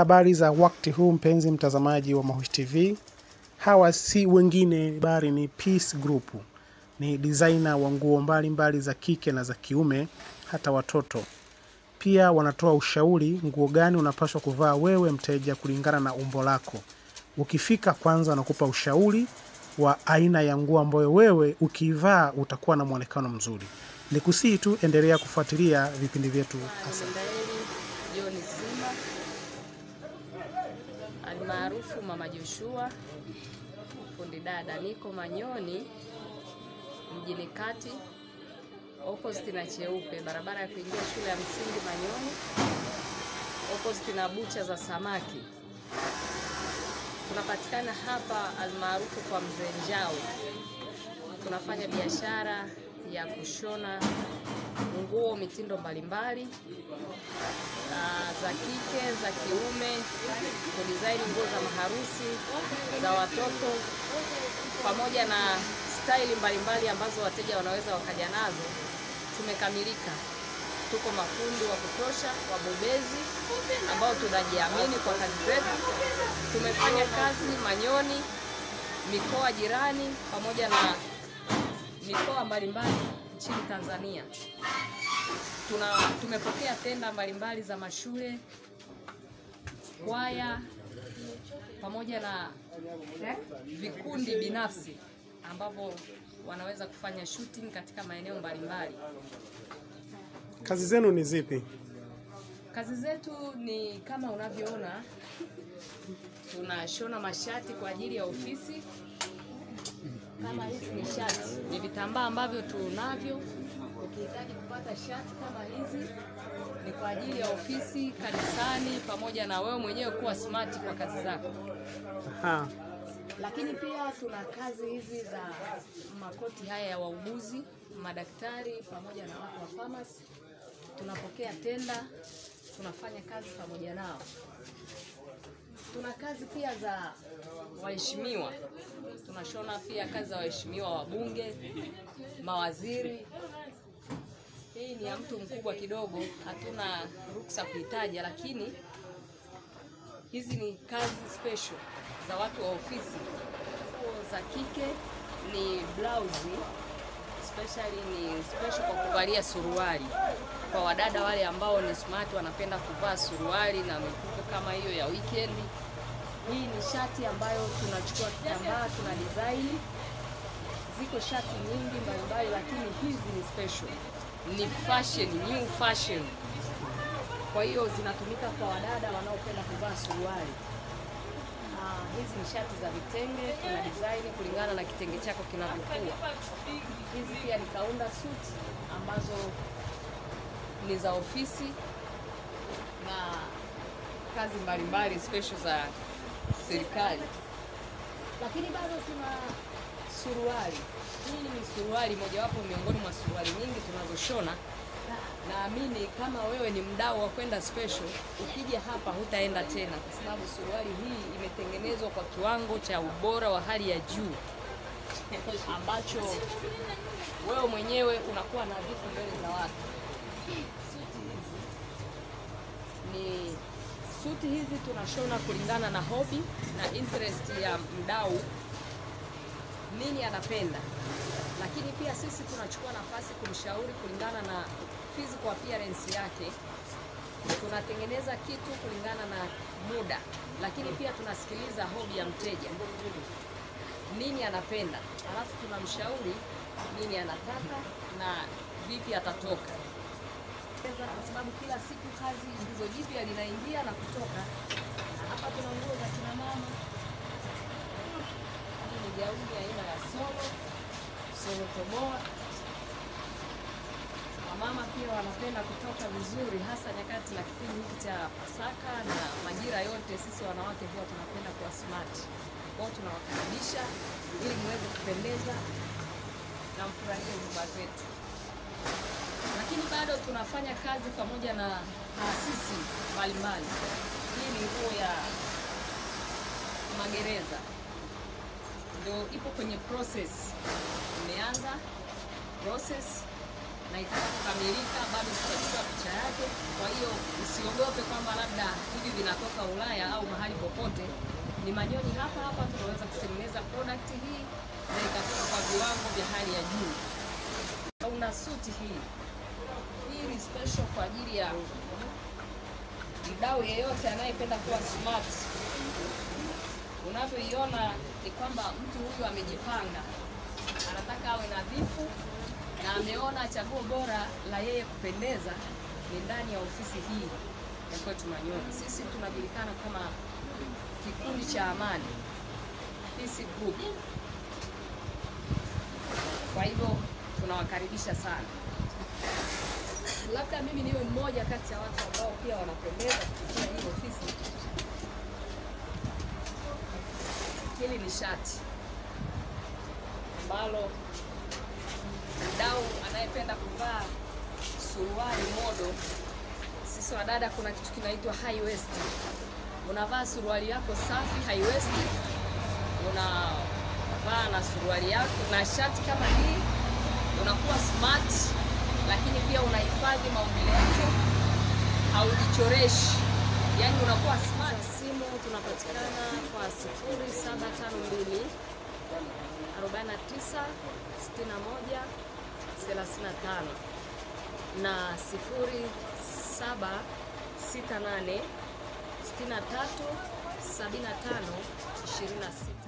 Habari za wakati huu mpenzi mtazamaji wa Mahushi TV. Hawa si wengine bali ni Peace Group. Ni designer wa nguo mbalimbali za kike na za kiume hata watoto. Pia wanatoa ushauri nguo gani unapaswa kuvaa wewe mteja kulingana na umbo lako. Ukifika kwanza wanakupa ushauri wa aina ya nguo ambayo wewe ukiivaa utakuwa na mwonekano mzuri. Nikusihi tu endelea kufuatilia vipindi vyetu. Asante. Mwendaeli John Sima almaarufu Mama Joshua, fundi dada. Niko Manyoni mjini kati, opposite na Cheupe, barabara ya kuingia shule ya msingi Manyoni, opposite na bucha za samaki. Tunapatikana hapa almaarufu kwa Mzee Njau. Tunafanya biashara ya kushona nguo mitindo mbalimbali ah, za kike, za kiume, kudizaini nguo za maharusi, za watoto, pamoja na staili mbalimbali ambazo wateja wanaweza wakaja nazo. Tumekamilika, tuko mafundi wa kutosha, wabobezi ambao tunajiamini kwa kazi zetu. Tumefanya kazi Manyoni, mikoa jirani, pamoja na mikoa mbalimbali nchini Tanzania. Tuna, tumepokea tenda mbalimbali za mashule, kwaya pamoja na vikundi binafsi ambavyo wanaweza kufanya shooting katika maeneo mbalimbali. Kazi zenu ni zipi? Kazi zetu ni kama unavyoona, tunashona mashati kwa ajili ya ofisi. Kama hizi ni shati, ni vitambaa ambavyo tunavyo. Ukihitaji kupata shati kama hizi, ni kwa ajili ya ofisi, kanisani, pamoja na wewe mwenyewe kuwa smart kwa kazi zako. Aha. Lakini pia tuna kazi hizi za makoti haya ya wauguzi, madaktari pamoja na watu wa pharmacy. Tunapokea tenda, tunafanya kazi pamoja nao. Tuna kazi pia za waheshimiwa, tunashona pia kazi za waheshimiwa wabunge, mawaziri. Hii ni ya mtu mkubwa kidogo, hatuna ruksa kuitaja, lakini hizi ni kazi special za watu wa ofisi. Nguo za kike ni blouse, especially ni special kwa kuvalia suruali kwa wadada wale ambao ni smart, wanapenda kuvaa suruali na mifuko kama hiyo ya weekend. Hii ni shati ambayo tunachukua kitambaa, tuna design. Ziko shati nyingi mbalimbali, lakini hizi ni special, ni fashion, new fashion. Kwa hiyo zinatumika kwa wadada wanaopenda kuvaa suruali. Ah, hizi ni shati za vitenge, tuna design kulingana na kitenge chako kinavyokuwa. Hizi pia ni kaunda suit ambazo ni za ofisi na kazi mbalimbali special za serikali, lakini bado tuna suruali. Hii ni suruali mojawapo miongoni mwa suruali nyingi tunazoshona. Naamini kama wewe ni mdau wa kwenda special, ukija hapa hutaenda tena, kwa sababu suruali hii imetengenezwa kwa kiwango cha ubora wa hali ya juu ambacho wewe mwenyewe unakuwa nadhifu mbele za watu. Suti hizi ni suti hizi tunashona kulingana na hobi na interest ya mdau, nini anapenda, lakini pia sisi tunachukua nafasi kumshauri kulingana na physical appearance yake. Tunatengeneza kitu kulingana na muda, lakini pia tunasikiliza hobi ya mteja, nini anapenda, alafu tunamshauri nini anataka na vipi atatoka kwa sababu kila siku kazi ndizo jipya linaingia na kutoka. Hapa tuna nguo za kina mama. Hii ni gauni aina ya solo solo toboa. Wamama pia wanapenda kutoka vizuri, hasa nyakati na kipindi hiki cha Pasaka na majira yote. Sisi wanawake huwa tunapenda kuwa smart, kwao tunawakaribisha ili muweze kupendeza na mfurahie huduma zetu lakini bado tunafanya kazi pamoja na taasisi mbalimbali. Hii ni nguo ya magereza, ndio ipo kwenye process, imeanza process na itaka kukamilika, bado sitachukua picha yake. Kwa hiyo usiogope kwamba labda hivi vinatoka Ulaya au mahali popote. Ni Manyoni hapa hapa tunaweza kutengeneza product hii na ikatoka kwa viwango vya hali ya juu. Una suti hii hii ni special kwa ajili ya mdau yeyote anayependa kuwa smart. Unavyoiona ni kwamba mtu huyu amejipanga, anataka awe nadhifu na ameona chaguo bora la yeye kupendeza ni ndani ya ofisi hii ya kwetu Manyoni. Sisi tunajulikana kama kikundi cha Amani Peace Group. Kwa hivyo tunawakaribisha sana. Labda mimi niwe mmoja kati ya watu ambao pia wanapendeza kupitia hii ofisi. Hili ni shati ambalo mdau anayependa kuvaa suruali modo, sisi wadada, kuna kitu kinaitwa high waist. Unavaa suruali yako safi high waist, unavaa na suruali yako na shati kama hii, unakuwa smart, lakini pia unahifadhi maumbile yako, haujichoreshi, yani unakuwa smart. Simu tunapatikana kwa 0752 49 61 35 na 0768 63 75 26.